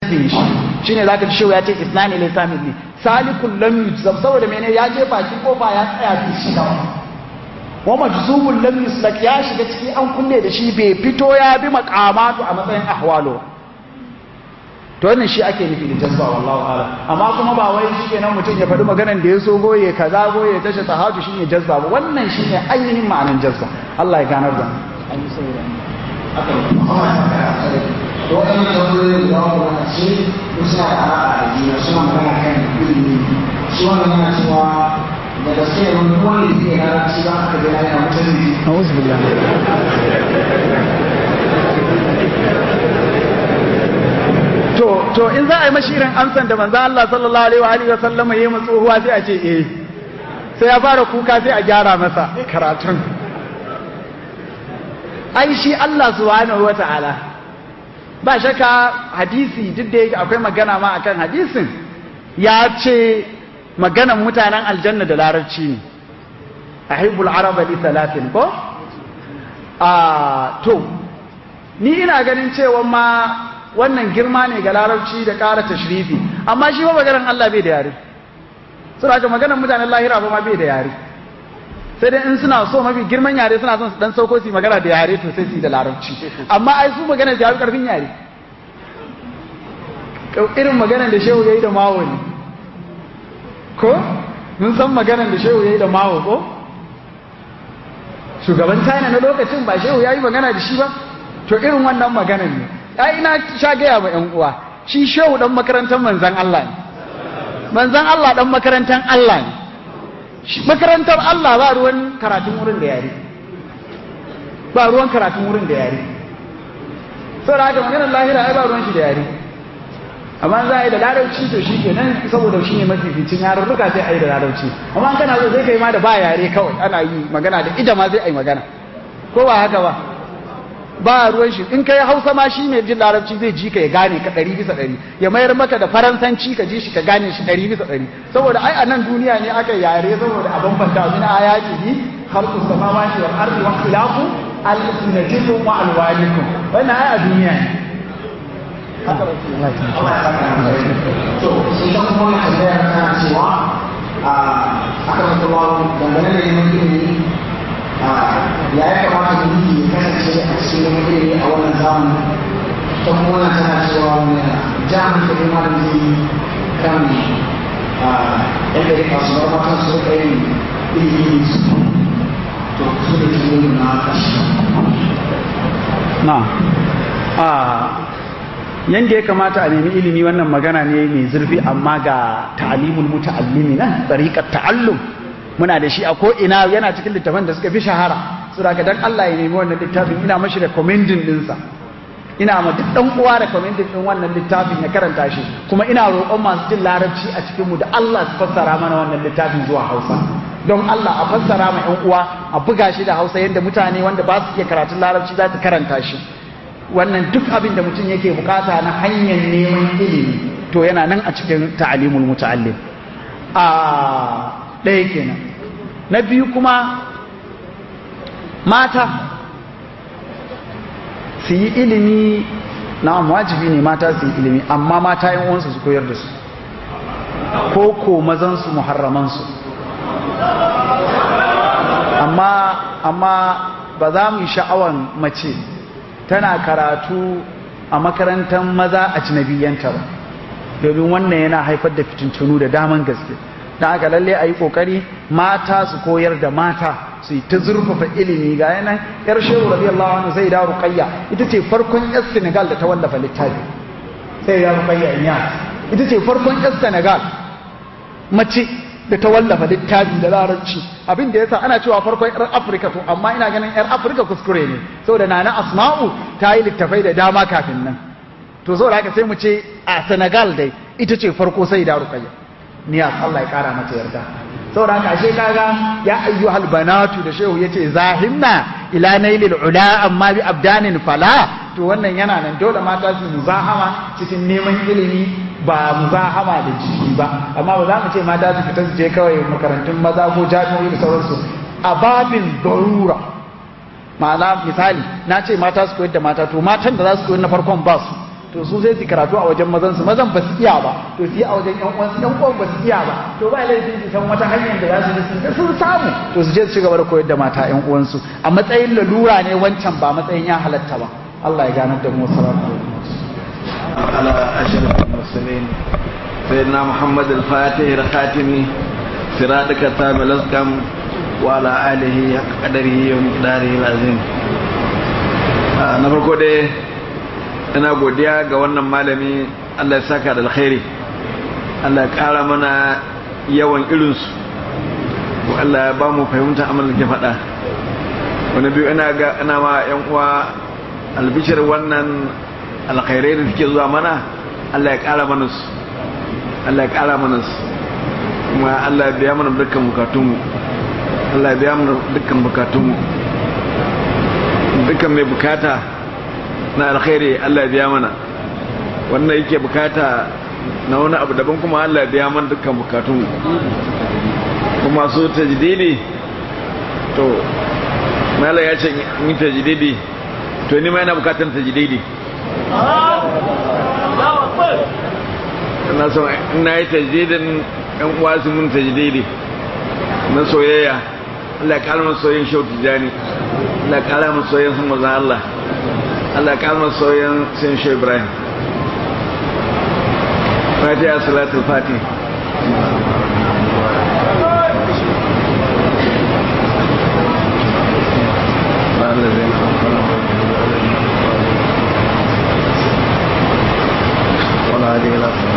jazbin shi shine zaka ji shehu ya ce isnani laysa minni salikul lam yujzab saboda mene ya je baki kofa ya tsaya bi shi da wa majzubul lam yuslak ya shiga ciki an kulle da shi bai fito ya bi maqamatu a matsayin ahwalo to wannan shi ake nufi da jazba wallahu ala amma kuma ba wai shikenan mutum ya faɗi maganar da ya so goye kaza goye tashi tahaju shine jazba ba wannan shine ainihin ma'anar jazba Allah ya ganar da an yi saboda aka yi muhammad ta kara tsare da waɗannan tambayoyi da wani wani ce ko suna da alaƙa da juna suna magana kan ilimi shi wannan yana cewa da gaske ne wani wani da ke na shi ba aka gina yana mutum ne a'udhu billahi to to in za a yi mashi irin amsan da manzo Allah sallallahu alaihi wa alihi wa sallama yayi mu tsohuwa sai a ce eh sai ya fara kuka sai a gyara masa karatun ai shi Allah subhanahu wa ta'ala ba shakka hadisi duk da yake akwai magana ma akan hadisin ya ce maganan mutanen aljanna da larabci ne ahibbul araba li thalathin ko a to ni ina ganin cewa ma wannan girma ne ga larabci da ƙara tashrifi amma shi ba maganar Allah bai da yare suna haka maganar mutanen lahira ba ma bai da yare sai dai in suna so mafi girman yare suna son su dan sauko su magana da yare to sai su yi da larabci amma ai su magana da yare karfin yare irin maganar da shehu yayi da mawo ne ko mun san maganar da shehu yayi da mawo ko shugaban China na lokacin ba shehu yayi magana da shi ba to irin wannan maganar ne ai ina sha gaya ma ƴan uwa shi shehu dan makarantar manzan Allah ne manzan Allah dan makarantar Allah ne makarantar Allah ba ruwan karatun wurin da yare ba ruwan karatun wurin da yare saboda haka maganar lahira ai ba ruwan shi da yare amma za a yi da larabci to shi ke nan saboda shi ne mafificin yarurruka sai a yi da larabci amma kana so sai ka yi ma da ba yare kawai ana yi magana da ida ma sai a yi magana ko ba haka ba ba ruwan shi in kai hausa ma shi mai jin larabci zai ji ka ya gane ka ɗari bisa ɗari ya mayar maka da faransanci ka ji shi ka gane shi ɗari bisa ɗari saboda ai a nan duniya ne aka yare saboda a bambanta min ayati bi khalqus samawati wal ardi wa ikhtilafu alsinatikum wa alwanikum wannan ai a duniya ne haka ba ce Allah ya Allah ya saka da to sai ta kuma wani tambaya tana cewa a aka mata bawo dangane da neman ilimi ya ya kamata mulki ya kasance a cikin neman ilimi a wannan zamani ta kuma wannan tana cewa wani jami'in da kuma da zai kan yadda ya kasu bar matan su rika yin ilimi su to su da ke yin na kashi na a yanda ya kamata a nemi ilimi wannan magana ne mai zurfi amma ga ta'alimul muta'allimi nan tsariƙar ta'allum muna da shi a ko ina yana cikin littafan da suka fi shahara su da dan Allah ya nemi wannan littafin ina mashi recommending dinsa ina ma duk dan uwa recommending din wannan littafin ya karanta shi kuma ina roƙon masu jin larabci a cikin mu da Allah su fassara mana wannan littafin zuwa Hausa don Allah a fassara ma ƴan uwa a buga shi da Hausa yanda mutane wanda ba su iya karatun larabci za su karanta shi wannan duk abin da mutum yake bukata na hanyar neman ilimi to yana nan a cikin ta'alimul muta'allim a ɗaya kenan na biyu kuma mata su yi ilimi na wajibi ne mata su yi ilimi amma mata yan uwansu su koyar da su ko ko mazansu muharramansu amma amma ba za mu yi sha'awan mace tana karatu a makarantar maza a cinabiyanta ba domin wannan yana haifar da fitintunu da daman gaske don aka lalle a yi ƙoƙari mata su koyar da mata su yi ta zurfafa ilimi ga yanan yar shehu radiyallahu anhu sai da ruqayya ita ce farkon yar senegal da ta wallafa littafi sai da ruqayya inyas ita ce farkon yar senegal mace da ta wallafa littafi da larabci abin da yasa ana cewa farkon yar afirka to amma ina ganin yar afirka kuskure ne saboda nana asma'u ta yi littafai da dama kafin nan to saboda haka sai mu ce a senegal dai ita ce farko sai da ruqayya niyas Allah ya kara mata yarda saboda haka ashe kaga ya ayyuhal banatu da shehu yace zahimna ila nailil ula amma bi abdanin fala to wannan yana nan dole mata su muzahama cikin neman ilimi ba muzahama da jiki ba amma ba za mu ce mata su fita su je kawai makarantun maza ko jami'o'i da sauransu a babin darura ma'ana misali na ce mata su koyar da mata to matan da za su koyar na farkon ba su to su sai su karatu a wajen mazan su mazan ba su iya ba to su yi a wajen yan uwansu yan uwan ba su iya ba to ba laifin su san wata hanyar da za su ji sun samu to su je su ci gaba da koyar da mata yan uwansu a matsayin lalura ne wancan ba matsayin ya halatta ba Allah ya ganar da mu salamu على أشرف المرسلين سيدنا محمد الفاتح الخاتمي سرادك التام الأسكم وعلى آله حق قدره ومقداره العظيم na farko dai ina godiya ga wannan malami Allah ya saka da alkhairi Allah ya kara mana yawan irinsu Allah ya ba mu fahimta amalin ke faɗa wani biyu ina ga ina ma yan uwa albishir wannan alkhairai da suke zuwa mana Allah ya kara mana su Allah ya kara mana su kuma Allah ya biya mana dukkan bukatunmu Allah ya biya mana dukkan bukatunmu dukkan mai bukata na alkhairi Allah ya biya mana wannan yake bukata na wani abu daban kuma Allah ya biya mana dukkan bukatunmu kuma su tajdidi to mala ya ce in tajdidi to ni ma yana bukatan tajdidi ina so ina yi tajdidin yan uwa su mun tajdidi na soyayya Allah ya kalmar soyayyen shau tijani Allah ya kalmar soyayyen sun mazan Allah Allah ya kalmar soyayyen sun shau Ibrahim Fatiha salatul Fatih ولا هذه